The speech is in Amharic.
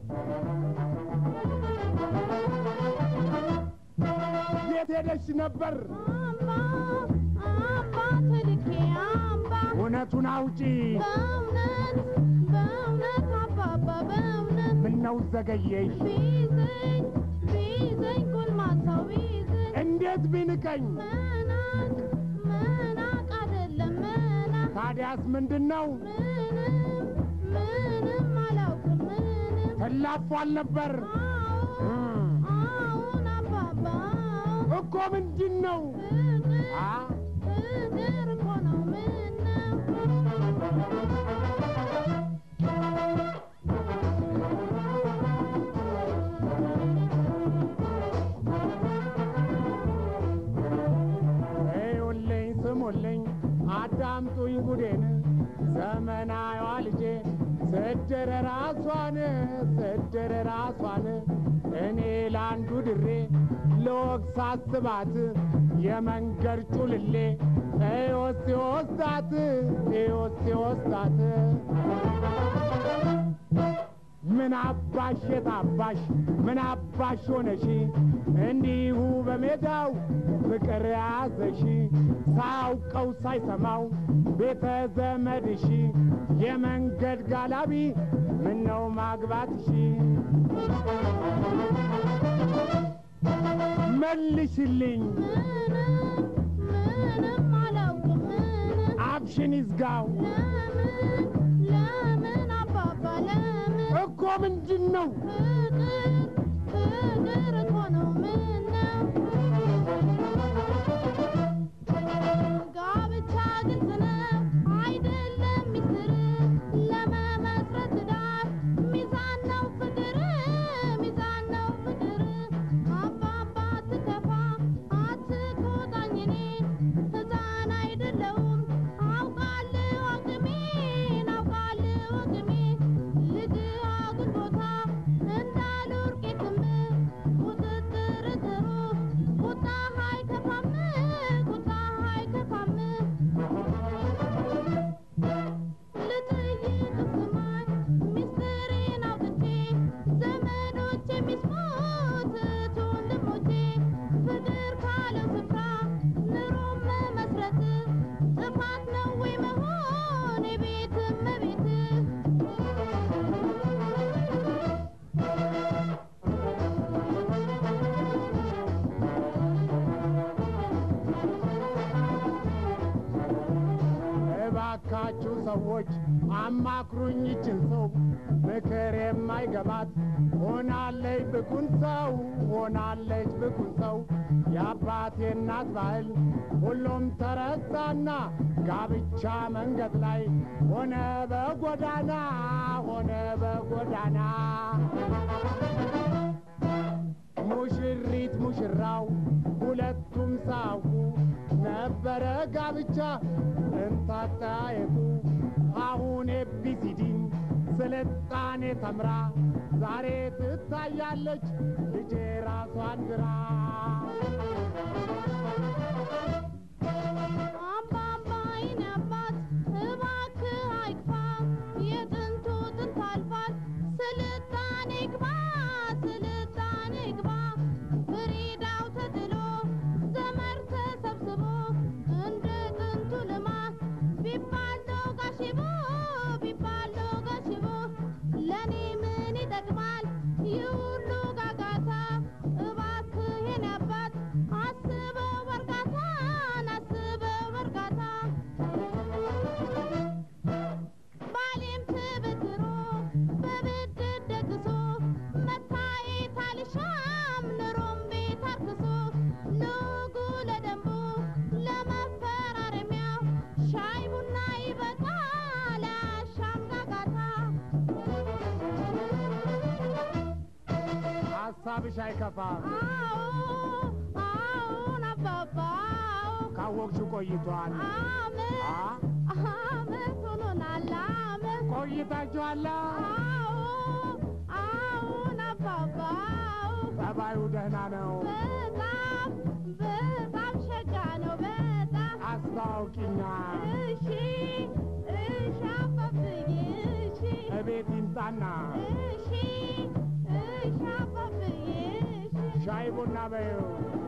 የት ሄደሽ ነበር? አምባ አምባ ተልኬ አምባ እውነቱን አውጪ። በእውነት በእውነት አባባ በእውነት ምነው ዘገየሽ? ቢይዘኝ ቢይዘኝ ጎልማሳው ቢይዘኝ እንዴት ቢንቀኝ? መናቅ መናቅ አይደለም መናቅ ታዲያስ ምንድን ነው? ምንም ምንም አላውቅም ምንም ተላፏል ነበር አዎ አዎን አባባ አዎ እኮ ምንድን ነው? ፍቅር አ ፍቅር እኮ ነው ምነው እዩልኝ ስሙልኝ አዳምጡኝ ጉዴን ዘመናዊዋ ልጄ ስድር ራሷን ስድር ራሷን እኔ ለአንዱ ድሬ ለወግ ሳስባት የመንገድ ጩልሌ እዮስ ሲወስዳት እዮስ ሲወስዳት ምን አባሽ የታባሽ ምን አባሽ ሆነሽ እንዲሁ በሜዳው ፍቅር ያዘሽ ሳያውቀው ሳይሰማው ቤተ ዘመድሽ የመንገድ ጋላቢ ምነው ማግባትሽ መልሽልኝ ምንም ምንም አላውቅም ምንም አብሽን ይዝጋው ለምን ለምን አባባ ለምን እኮ ምንድን ነው ፍቅር ፍቅር እኮ ነው ምነው ጋብቻ ግልጽ ነው አይደለም ሚስጥር ለመመስረት ትዳር ሚዛን ነው ፍቅር ሚዛን ነው ፍቅር አባባ አትከፋ አትቆጣኝ እኔን ሕፃን አይደለሁም አውቃለሁ አቅሜን አውቃለሁ አቅሜን ልጅ አጉል ቦታ እንዳልወርቅ የትም ቁጥጥር ጥሩ ቁጣ አይከፋም ቁጣ አይከፋም ልጠይቅ ስማኝ ሚስጥሬን አውጥቼ ዘመዶቼ የሚስሙት እህት ወንድሞቼ ፍቅር ካለው ስፍራ ኑሮም መመስረት ጥፋት ነው ወይ መሆን የቤት እመቤት እባካችሁ ሰዎች አማክሩኝ ይችን ሰው ምክር የማይገባት ሆናለች ብኩን ሰው ሆናለች ብኩን ሰው የአባቴ እናት ባህል ሁሉም ተረሳና ጋብቻ መንገድ ላይ ሆነ በጎዳና ሆነ በጎዳና ሙሽሪት ሙሽራው ሁለቱም ሳውቁ ነበረ ጋብቻ እንታጣየቱ አሁን ኤቢሲዲን ስልጣኔ ተምራ ዛሬ ትታያለች ልጄ ራሷን ግራ አባባ የኔ አባት እባክህ አይክፋ የጥንቱ ጥንት አልፏል ስልጣኔ ግባ ስልጣኔ ግባ ፍሪዳው ተጥሎ ዘመር ተሰብስቦ እንደ ጥንቱ ልማት ቢባለው ጋሽቦ ቢባለው ጋሽቦ ለእኔ ምን ይጠቅማል ይህ ሁሉ ጋጋታ እባክህ የኔ አባት አስበው በእርጋታን አስበው በእርጋታ ባሌም ትብትሮ በብድር ደግሶ መታየት አልሻም ኑሮም ቤት አርክሶ ልጉ ለደንቡ ለመፈራረሚያው ሻይ ቡና ይበቃል አያሻም ጋጋታ ሀሳብሽ አይከፋም አዎ አዎን አባባ አዎ ካወቅሽው ቆይቷል አመት አ አመት ሆኖናል አመት ቆይታችኋላ አዎ አዎን አባባ አዎ ጠባዩ ደህና ነው በጣም በጣም ሸጋ ነው በጣም አስታውቂኛ እሺ እሺ አባብዬ እሺ እቤት ይምጣና እሺ ሻይ ቡና በይው